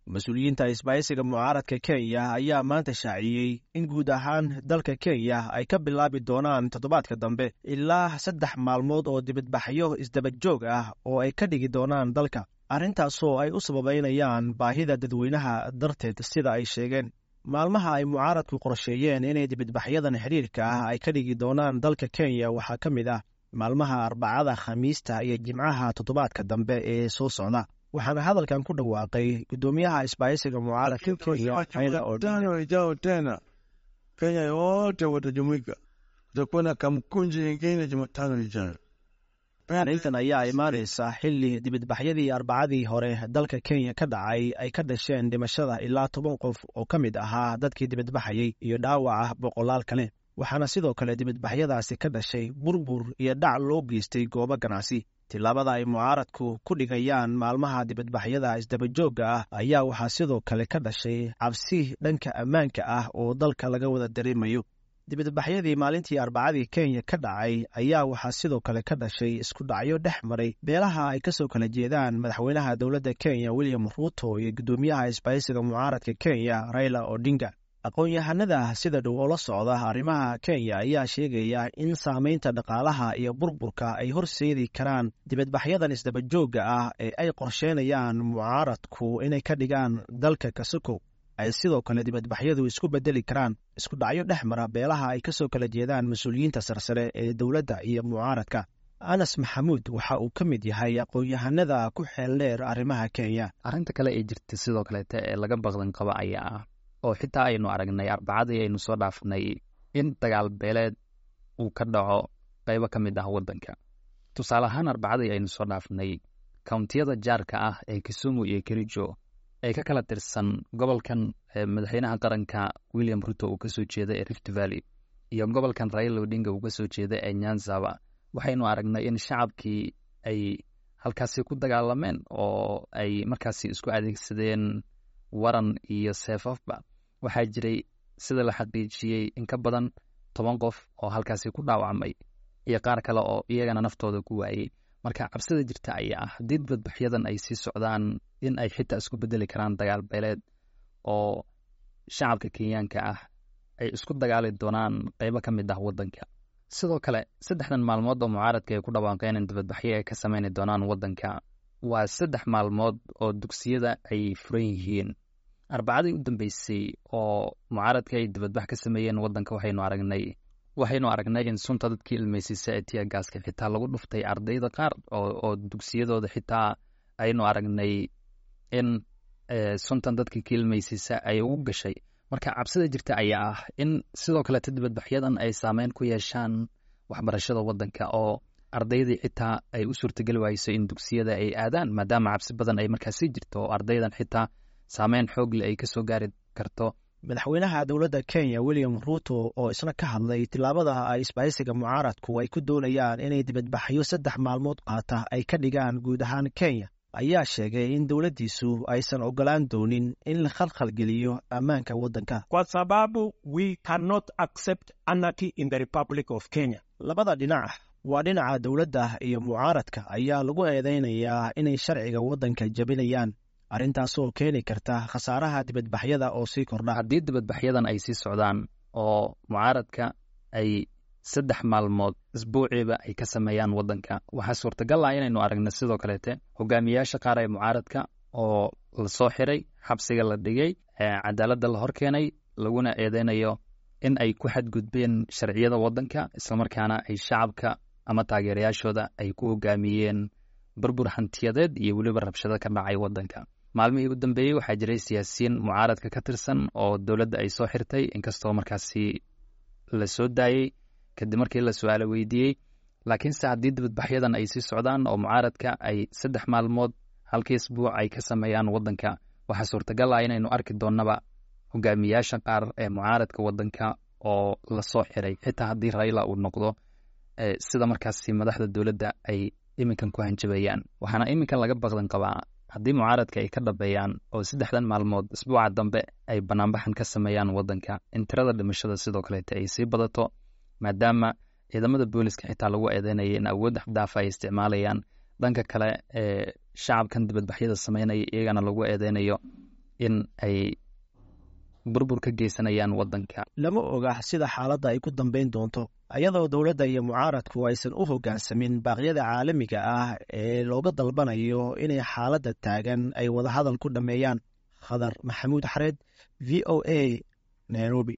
mas-uuliyiinta isbaahaysiga mucaaradka kenya ayaa maanta shaaciyey in guud ahaan dalka kenya ay ka bilaabi doonaan toddobaadka dambe ilaa saddex maalmood oo dibadbaxyo isdabajoog ah oo ay ka dhigi doonaan dalka arrintaasoo ay u sababaynayaan baahida dadweynaha darteed sida ay sheegeen maalmaha ay mucaaradku qorsheeyeen inay dibadbaxyadan xidhiirka ah ay ka dhigi doonaan dalka kenya waxaa ka mid ah maalmaha arbacada khamiista iyo jimcaha toddobaadka dambe ee soo socda waxaana hadalkan ku dhawaaqay gudoomiyaha isbaahaysiga mucaaradka kenya tano ijao tena Kenya yote watajumuika, kutakuwa na kamkunji nyingine Jumatano ijayo. arrintan ayaa imaanaysa xilli dibadbaxyadii arbacadii hore dalka kenya ka dhacay ay ka dhasheen dhimashada ilaa toban qof oo ka mid ahaa dadkii dibadbaxayey iyo dhaawaca boqolaal kale waxaana sidoo kale dibadbaxyadaasi ka dhashay burbur iyo dhac loo geystay goobo ganacsi tillaabada ay mucaaradku ku dhigayaan maalmaha dibadbaxyada isdabajoogga ah ayaa waxaa sidoo kale ka dhashay cabsi dhanka ammaanka ah oo dalka laga wada dareemayo dibadbaxyadii maalintii arbacadii kenya ka dhacay ayaa waxaa sidoo kale ka dhashay isku dhacyo dhex maray beelaha ay kasoo kala jeedaan madaxweynaha dowladda kenya william ruuto iyo guddoomiyaha isbaahaysiga mucaaradka kenya raila odinga aqoon-yahanada sida dhow oo la socda arrimaha kenya ayaa sheegaya in saamaynta dhaqaalaha iyo burburka ay horseedi karaan dibadbaxyadan isdabajoogga ah ee ay qorsheynayaan mucaaradku inay ka dhigaan dalka kasukow ay sidoo kale dibadbaxyadu isku bedeli karaan isku dhacyo dhex mara beelaha ay kasoo kala jeedaan mas-uuliyiinta sarsare ee dowladda iyo mucaaradka anas maxamuud waxa uu ka mid yahay aqoon-yahanada ku xeel dheer arrimaha kenya arrinta kale ee jirta sidoo kaleete ee laga baqdan qaba ayaa ah oo xitaa aynu aragnay arbacadii aynu soo dhaafnay in dagaal beeleed uu ka dhaco qaybo ka mid ah waddanka tusaale ahaan arbacadii aynu soo dhaafnay kountiyada jaarka ah ee kisumu iyo kerijo ee ka kala tirsan gobolkan madaxweynaha qaranka william ruto uu kasoo jeeda ee rift valley iyo gobolkan raila odinga uu kasoo jeeda ee nyanzaba waxaynu aragnay in shacabkii ay halkaasi ku dagaalameen oo ay markaasi isku adeegsadeen waran iyo seefafba waxaa jiray sida la xaqiijiyey in ka badan toban qof oo halkaasi ku dhaawacmay iyo qaar kale oo iyagana naftooda ku waayey marka cabsida jirta ayaa ah haddii dibadbaxyadan ay sii socdaan in ay xitaa isku bedeli karaan dagaal beeleed oo shacabka kenyaanka ah ay isku dagaali doonaan qaybo ka mid ah waddanka sidoo kale saddexdan maalmood oo mucaaradka ay ku dhawaaqeen in dibadbaxyo ay ka sameyni doonaan waddanka waa saddex maalmood oo dugsiyada ay furan yihiin arbacadii u dambeysay oo mucaaradka ay dibadbax ka sameeyeen waddanka waxaynu aragnay waxaynu aragnay in sunta dadkii ilmeysiisa ee tiyagaaska xitaa lagu dhuftay ardayda qaar oo dugsiyadooda xitaa aynu aragnay in suntan dadkii ka ilmeysiisa ay ugu gashay marka cabsida jirta ayaa ah in sidoo kaleeta dibadbaxyadan ay saameyn ku yeeshaan waxbarashada waddanka oo ardaydii xitaa ay u suurtageli wayso in dugsiyada ay aadaan maadaama cabsi badan ay markaasi jirto oo ardaydan xitaa saameyn xoogle ay kasoo gaari karto madaxweynaha dowladda kenya william ruuto oo isna ka hadlay tillaabada ay isbaahaysiga mucaaradku ay ku doonayaan inay dibadbaxyo saddex maalmood qaata ay ka dhigaan guud ahaan kenya ayaa sheegay in dowladdiisu aysan ogolaan doonin in la khalkhalgeliyo ammaanka waddanka kwa sababu we cannot accept anarchy in the republic of kenya labada dhinac waa dhinaca dowladda iyo mucaaradka ayaa lagu eedeynayaa inay sharciga waddanka jabinayaan arrintaasoo keeni karta khasaaraha dibadbaxyada oo sii kordha haddii dibadbaxyadan ay sii socdaan oo mucaaradka ay saddex maalmood isbuuciiba ay ka sameeyaan waddanka waxaa suurtagal ah inaynu aragna sidoo kaleete hogaamiyaasha qaar ee mucaaradka oo lasoo xiray xabsiga la dhigay cadaaladda la hor keenay laguna eedeynayo in ay ku xadgudbeen sharciyada waddanka islamarkaana ay shacabka ama taageerayaashooda ay ku hogaamiyeen burbur hantiyadeed iyo weliba rabshado ka dhacay waddanka maalmihii u dambeeyey waxaa jiray siyaasiyiin mucaaradka ka tirsan oo dowladda ay soo xirtay inkastoo markaasi la soo daayey kadib markii la su-aalo weydiiyey laakiinse haddii dibadbaxyadan ay sii socdaan oo mucaaradka ay saddex maalmood halkii isbuuc ay ka sameeyaan waddanka waxaa suurtagal ah inaynu arki doonnaba hogaamiyaasha qaar ee mucaaradka waddanka oo lasoo xiray xitaa haddii raila uu noqdo sida markaasi madaxda dowladda ay iminkan ku hanjabayaan waxaana iminkan laga baqdan qabaa haddii mucaaradka ay ka dhabeeyaan oo saddexdan maalmood isbuuca dambe ay banaanbaxan ka sameeyaan waddanka in tirada dhimashada sidoo kaleete ay sii badato maadaama ciidamada booliska xitaa lagu eedeynaya in awood axdaafa ay isticmaalayaan dhanka kale ee shacabkan dibadbaxyada sameynaya iyagana lagu eedeynayo in ay burbur ka geysanayaan waddanka lama oga sida xaaladda ay ku dambayn doonto iyadoo dowladda iyo mucaaradku aysan u hoggaansamin baaqyada caalamiga ah ee looga dalbanayo inay xaaladda taagan ay wadahadal ku dhammeeyaan khadar maxamuud xareed v o a nairobi